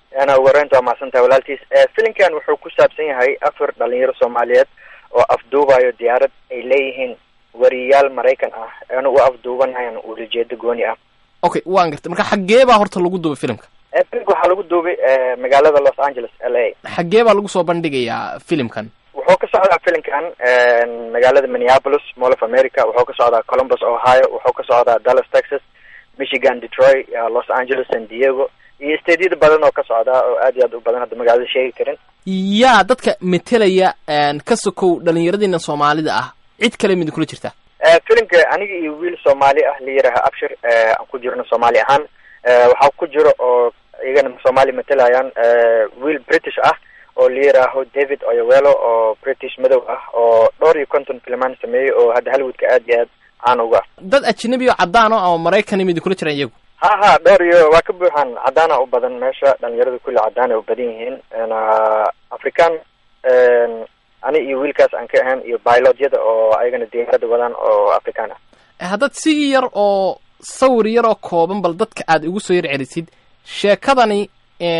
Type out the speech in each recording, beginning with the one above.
ana ugu horeynta waa mahadsantahay walaalkiis filimkan wuxuu ku saabsan yahay afar dhalinyaro soomaaliyeed oo afduubayo diyaarad ay leeyihiin wariyaal maraykan ah eena u afduubanayaan uulajeedo gooni ah okay waan gartay marka xaggee baa horta lagu duubay filimka filimka waxaa lagu duubay magaalada los angeles l a xaggee baa lagu soo bandhigayaa filimkan wuxuu ka socdaa filimkan magaalada minneapolis mall of america wuxuu ka socdaa columbus ohio wuxuu ka socdaa dallas texas michigan detroit los angeles san diego iyo stadyada badan oo ka socdaa oo aad iyo aad u badan hadda magaalada sheegi karin yaa dadka metelaya ka sokow dhalinyaradiina soomaalida ah cid kale mid kula jirta filimka aniga iyo wiil soomaali ah la yiraha abshir aan ku jirno soomaali ahaan waxaa ku jiro oo iyagana soomaali matelayaan wiil british ah oo la yiraaho david oyawelo oo british madow ah oo dhowr iyo konton filmaan sameeyey oo hadda hollywoodka aad iyo aad caan uga ah dad ajnabi oo caddaan o ama maraykan mid kula jiraan iyagu ha ha dhowr iyo waa ka buuxaan caddaana u badan meesha dhalinyarada kulli caddaan ay u badan yihiin african ani iyo wiilkaas aan ka ahayn iyo bilodyada oo ayagana diyaarada wadaan oo african ah haddaad si yar oo sawir yar oo kooban bal dadka aad igu soo yar celisid sheekadani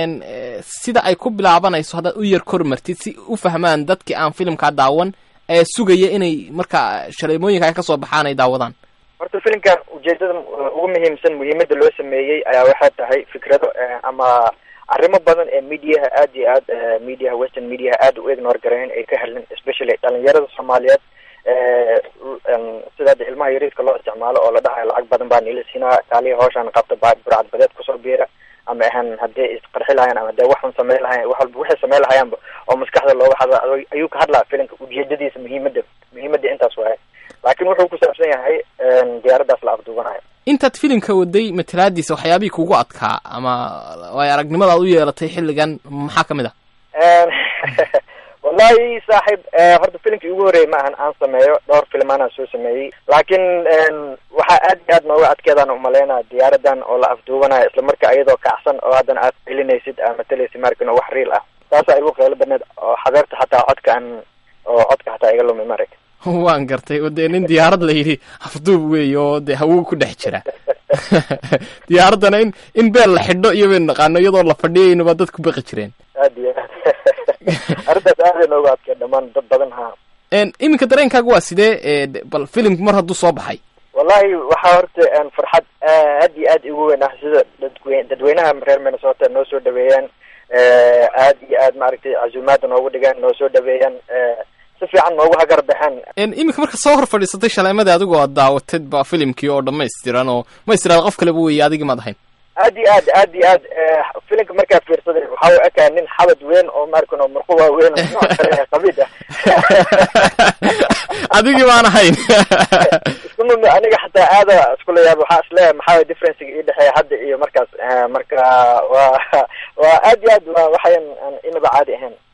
sida ay ku bilaabanayso haddaad u yar kormartid si u fahmaan dadkii aan filimkaa daawan ee sugaya inay marka shaleemooyinka ay kasoo baxaan ay daawadaan horta filimkan ujeedada ugu muhiimsan muhiimada loo sameeyey ayaa waxay tahay fikrado ama arrimo badan ee mediaha aad iyo aad mediaha western mediaha aad u ignore gareyn ay ka helin especially dhalinyarada soomaaliyeed sida hadda ilmaha yariiska loo isticmaalo oo la dhahayo lacag badan baa nila siinaa kaaliya hawshaan qabta baa burcad badeed kusoo biira ama ahan haddii isqarxi lahayaan ama hadee waxun sameyn lahayan wax walba waxay sameyn lahayaanba oo maskaxda looga hadla ayuu ka hadlaa filimka ujeedadiisa muhiimada muhiimada intaas waaye laakiin wuxuu ku saabsan yahay diyaaradaas la afduubanayo intaad filimka waday matalaadiisa waxyaabihii kugu adkaa ama waay aragnimadaad u yeelatay xilligan maxaa ka mid ah wallahi saaxiib horta filimkii ugu horreeyay ma ahan aan sameeyo dhowr filmaanaan soo sameeyey laakiin waxaa aad iyo aad nooga adkeedaan umaleynaa diyaaradan oo la afduubanayo islamarkaa iyadoo kacsan oo haddana aad celinaysid aa matalaysid markin oo wax riil ah taasaa igu qeylo badneed oo xadeerta xataa codkaan oo codka xataa iga lumi marag waan gartay o dee nin diyaarad la yidhi afduub weey oo dee hawo ku dhex jira diyaaraddana in in beel la xidho iyo baynu naqaano iyadoo la fadhiyaynuba dad ku baqi jireen aad iyo aad arrintaas aaday nooga adkee dhamaan dad badan ha iminka dareenkaaga waa sidee bal filimku mar hadduu soo baxay wallahi waxaa horta farxad aad iyo aad igu weyn ah sida dadwe dadweynaha reer minnesota noo soo dhaweeyaan aad iyo aad maaragtay casuumaada noogu dhigaan noo soo dhaweeyaan si fiican noogu hagar baxeen iminka marka soo hor fadhiisatay shaleemadii adigoo aad daawatid ba filimkii oo dhamaystiran oo ma istiraad qof kaleba weeye adigii maad ahayn aad iyo aad aad iyo aad filimka markaa fiirsaday waxa u ekaa nin xabad weyn oo markan oo murqu waaweyn qabiid ah adigii baan ahayn iskumami aniga xataa aada iskula yaab waxaa isleeyahay maxaa differencega ii dhexeeya hadda iyo markaas marka waa waa aad iyo aad waa waxayan inaba caadi ahayn